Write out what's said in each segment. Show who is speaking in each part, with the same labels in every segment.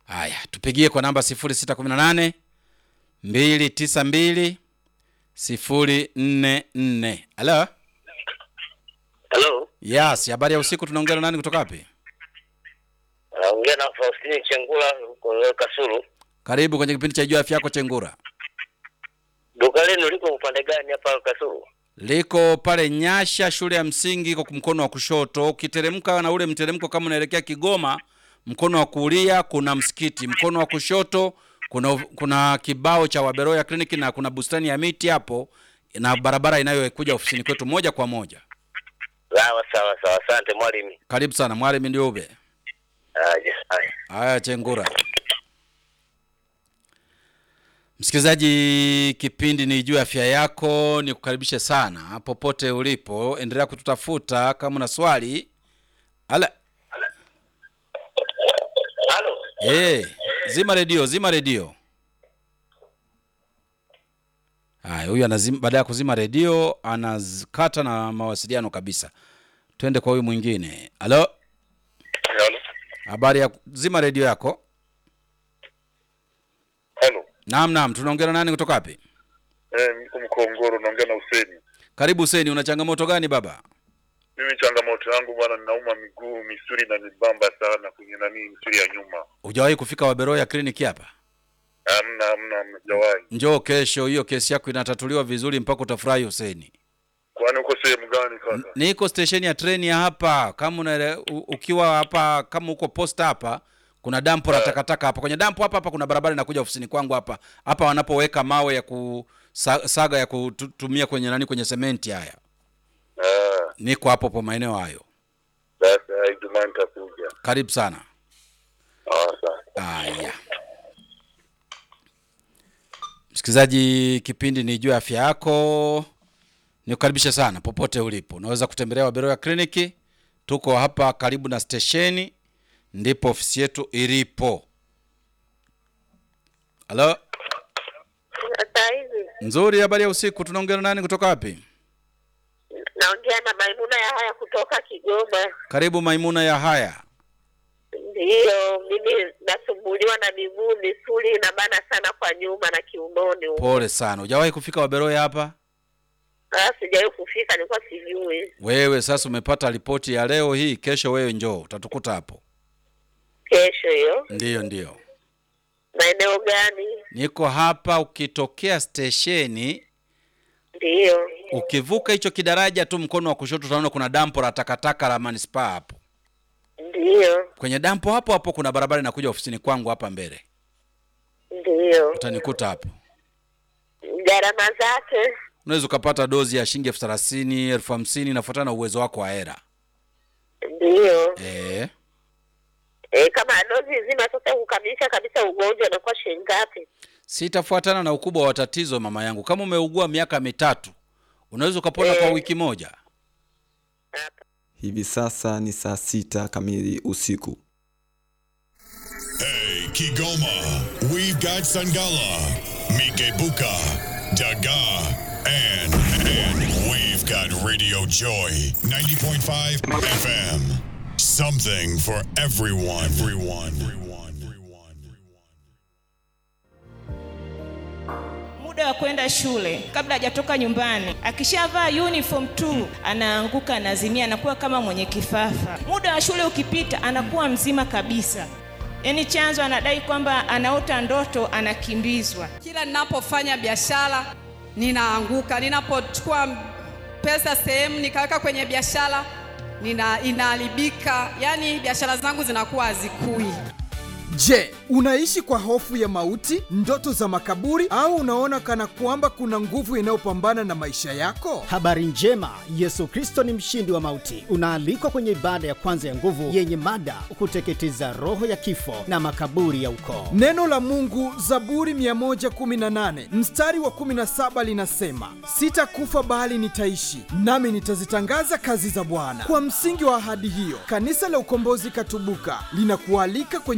Speaker 1: Haya, tupigie kwa namba 0618 292 044. Halo?
Speaker 2: Halo,
Speaker 1: Yes, habari ya usiku tunaongea na nani kutoka wapi?
Speaker 2: naongea na Faustini Chengula huko Kasulu.
Speaker 1: Karibu kwenye kipindi cha Jua Afya Yako Chengura.
Speaker 2: Duka lenu liko upande gani hapa Kasulu?
Speaker 1: Liko pale Nyasha shule ya msingi iko mkono wa kushoto. Ukiteremka na ule mteremko kama unaelekea Kigoma, mkono wa kulia kuna msikiti, mkono wa kushoto kuna kuna kibao cha Waberoya Clinic na kuna bustani ya miti hapo na barabara inayokuja ofisini kwetu moja kwa moja.
Speaker 2: Sawa sawa sawa, asante mwalimu.
Speaker 1: Karibu sana mwalimu Ndiube.
Speaker 2: Aje, haya.
Speaker 1: Haya, Chengura. Msikilizaji, kipindi ni juu ya afya yako, ni kukaribishe sana popote ulipo, endelea kututafuta kama una swali. Ala,
Speaker 2: Halo.
Speaker 1: eh, zima redio, zima redio. Haya, huyu anazima, baada ya kuzima redio anakata na mawasiliano kabisa. Twende kwa huyu mwingine. Halo,
Speaker 2: Halo.
Speaker 1: habari ya zima redio yako.
Speaker 3: Halo.
Speaker 1: Naam, naam, tunaongea na nani kutoka wapi?
Speaker 3: Eh, niko Mkongoro naongea na Huseni.
Speaker 1: Karibu Huseni, una changamoto gani baba?
Speaker 3: Mimi changamoto yangu bwana, ninauma miguu, misuli na nibamba sana kwenye nani, misuli ya nyuma.
Speaker 1: Hujawahi kufika Waberoya kliniki hapa?
Speaker 3: Hamna, hamna, hamjawahi.
Speaker 1: Njoo kesho, hiyo kesi yako inatatuliwa vizuri mpaka utafurahi Huseni.
Speaker 3: Kwani uko sehemu gani kaka?
Speaker 1: Niko stesheni ya treni ya hapa, kama una, u, ukiwa hapa kama uko posta hapa kuna dampo la takataka hapa. Kwenye dampo hapa hapa kuna barabara inakuja ofisini kwangu hapa. Hapa wanapoweka mawe ya kusaga ya kutumia kwenye nani kwenye sementi haya.
Speaker 3: Ah,
Speaker 1: Niko hapo po maeneo hayo.
Speaker 3: sasa Ijumaa nitakuja.
Speaker 1: Karibu sana.
Speaker 3: Ah, asante.
Speaker 1: Haya, msikilizaji, kipindi ni juu ya afya yako. Nikukaribisha sana popote ulipo, unaweza kutembelea Waberoya kliniki. Tuko hapa karibu na stesheni, ndipo ofisi yetu ilipo. Halo,
Speaker 4: Sasa hivi
Speaker 1: nzuri. Habari ya usiku, tunaongea na nani kutoka wapi?
Speaker 4: naongea na Maimuna ya haya kutoka Kigoma.
Speaker 1: Karibu Maimuna ya haya.
Speaker 4: Ndiyo, mimi nasumbuliwa na miguu, misuli inabana sana kwa nyuma na kiunoni huko.
Speaker 1: Pole sana, hujawahi kufika Waberoya hapa?
Speaker 4: Ah, sijawahi kufika, nilikuwa sijui.
Speaker 1: Wewe sasa umepata ripoti ya leo hii, kesho wewe njoo, utatukuta hapo.
Speaker 4: Kesho hiyo.
Speaker 1: Ndiyo, ndiyo.
Speaker 4: Maeneo gani?
Speaker 1: Niko hapa, ukitokea stesheni,
Speaker 4: Ndiyo.
Speaker 1: ukivuka hicho kidaraja tu mkono wa kushoto utaona kuna dampo la takataka la manispaa hapo.
Speaker 4: Ndiyo.
Speaker 1: Kwenye dampo hapo hapo kuna barabara inakuja ofisini kwangu hapa mbele,
Speaker 4: Ndiyo.
Speaker 1: utanikuta hapo.
Speaker 4: Gharama zake?
Speaker 1: Unaweza ukapata dozi ya shilingi elfu thelathini elfu hamsini inafuatana na uwezo wako wa hera.
Speaker 4: Ndiyo.
Speaker 1: Eh,
Speaker 4: E, kama dozi nzima sasa kukamilisha kabisa ugonjwa unakuwa shilingi ngapi?
Speaker 1: sitafuatana na ukubwa wa tatizo mama yangu. Kama umeugua miaka mitatu unaweza ukapona kwa
Speaker 4: Eh.
Speaker 1: wiki moja.
Speaker 4: Hapa.
Speaker 5: Hivi sasa ni saa sita kamili usiku.
Speaker 6: Hey, Kigoma, we've got Sangala, Mikebuka, Daga, and, and we've got Radio Joy 90.5 FM. Something for everyone. Everyone. Everyone. Everyone.
Speaker 7: muda wa kwenda shule kabla hajatoka nyumbani akishavaa uniform tu anaanguka anazimia anakuwa kama mwenye kifafa muda wa shule ukipita anakuwa mzima kabisa yaani chanzo anadai kwamba anaota ndoto anakimbizwa
Speaker 8: Kila ninapofanya biashara ninaanguka, ninapochukua pesa sehemu nikaweka kwenye biashara nina inaharibika, yaani biashara zangu zinakuwa hazikui.
Speaker 9: Je, unaishi kwa hofu ya mauti, ndoto za makaburi, au unaona kana kwamba kuna nguvu inayopambana na maisha yako?
Speaker 10: Habari njema, Yesu Kristo ni mshindi wa mauti. Unaalikwa kwenye ibada ya kwanza ya nguvu yenye mada kuteketeza roho ya kifo na makaburi ya ukoo.
Speaker 9: Neno la Mungu, Zaburi 118 mstari wa 17 linasema, sitakufa bali nitaishi, nami nitazitangaza kazi za Bwana. Kwa msingi wa ahadi hiyo, kanisa la Ukombozi Katubuka linakualika kwenye ibada ya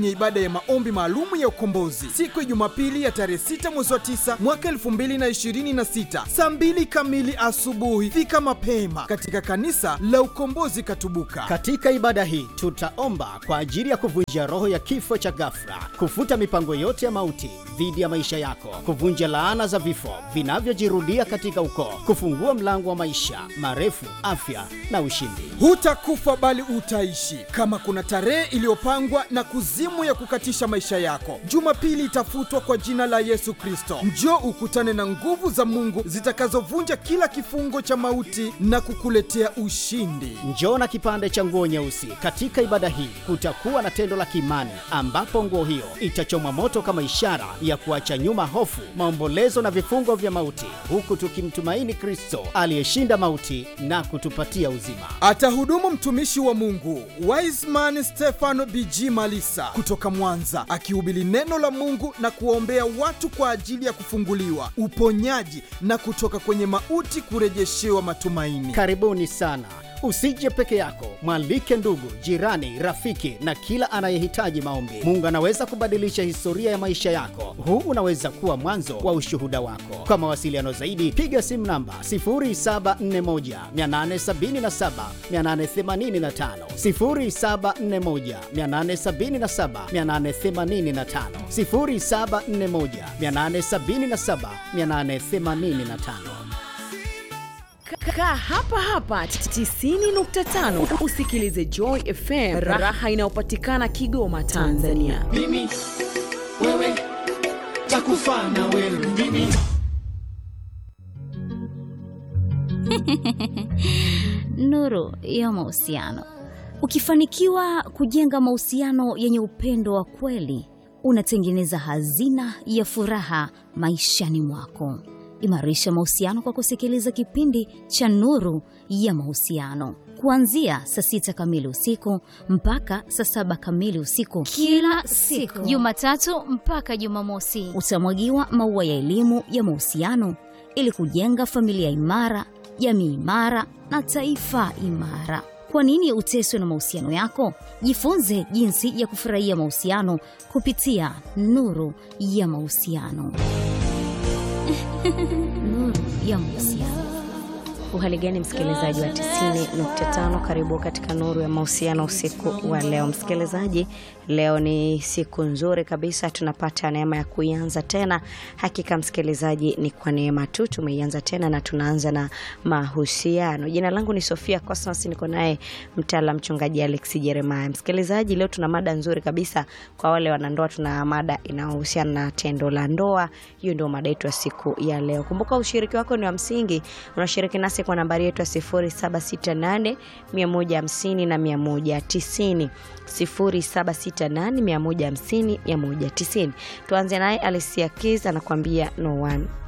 Speaker 9: ya maombi maalumu ya ukombozi siku ya Jumapili ya tarehe 6 mwezi wa 9 mwaka 2026 saa 2 kamili asubuhi. Fika mapema katika kanisa la Ukombozi Katubuka.
Speaker 10: Katika ibada hii tutaomba kwa ajili ya kuvunja roho ya kifo cha ghafla, kufuta mipango yote ya mauti dhidi ya maisha yako, kuvunja laana za vifo vinavyojirudia katika ukoo, kufungua mlango wa maisha marefu, afya na ushindi.
Speaker 9: Hutakufa bali utaishi. Kama kuna tarehe iliyopangwa na kuzimu ya kukatisha maisha yako, Jumapili itafutwa kwa jina la Yesu Kristo. Njoo ukutane na nguvu za Mungu zitakazovunja kila kifungo cha mauti na kukuletea ushindi.
Speaker 10: Njoo na kipande cha nguo nyeusi. Katika ibada hii kutakuwa na tendo la kiimani ambapo nguo hiyo itachomwa moto kama ishara ya kuacha nyuma hofu, maombolezo na vifungo vya mauti, huku tukimtumaini Kristo aliyeshinda mauti na kutupatia uzima.
Speaker 9: Atahudumu mtumishi wa Mungu Wiseman Stefano BG Malisa kutoka Mwanza, akihubiri neno la Mungu na kuwaombea watu kwa ajili ya kufunguliwa, uponyaji na kutoka kwenye mauti kurejeshewa matumaini.
Speaker 10: Karibuni sana. Usije peke yako, mwalike ndugu, jirani, rafiki na kila anayehitaji maombi. Mungu anaweza kubadilisha historia ya maisha yako. Huu unaweza kuwa mwanzo wa ushuhuda wako. Kwa mawasiliano zaidi, piga simu namba 0741 877 885, 0741 877 885, 0741 877 885.
Speaker 11: Kaa hapa hapa 90.5 usikilize Joy FM, raha inayopatikana Kigoma, Tanzania.
Speaker 12: mimi wewe takufa na wewe mimi
Speaker 13: Nuru ya mahusiano. Ukifanikiwa kujenga mahusiano yenye upendo wa kweli, unatengeneza hazina ya furaha maishani mwako. Imarisha mahusiano kwa kusikiliza kipindi cha Nuru ya Mahusiano kuanzia saa sita kamili usiku mpaka saa saba kamili usiku
Speaker 14: Kila siku.
Speaker 13: Jumatatu mpaka Jumamosi. Utamwagiwa maua ya elimu ya mahusiano ili kujenga familia imara, jamii imara na taifa imara. Kwa nini uteswe na mahusiano yako? Jifunze jinsi ya kufurahia mahusiano kupitia Nuru ya Mahusiano. Nuru ya Mahusiano.
Speaker 15: Uhali gani msikilizaji wa 90.5, karibu katika nuru ya mahusiano usiku wa leo. Msikilizaji, leo ni siku nzuri kabisa, tunapata neema ya kuianza tena. Hakika msikilizaji, ni kwa neema tu tumeianza tena na tunaanza na mahusiano. Jina langu ni Sofia Cosmas, niko naye mtaala mchungaji Alex Jeremiah. Msikilizaji, leo tuna mada nzuri kabisa kwa wale wanandoa. Tuna mada inayohusiana na tendo la ndoa. Hiyo ndio mada yetu ya siku ya leo. Kumbuka ushiriki wako ni wa msingi, unashiriki nasi kwa nambari yetu ya 0768 150 na 190 0768 150 190. Tuanze naye Alicia Keys anakuambia no one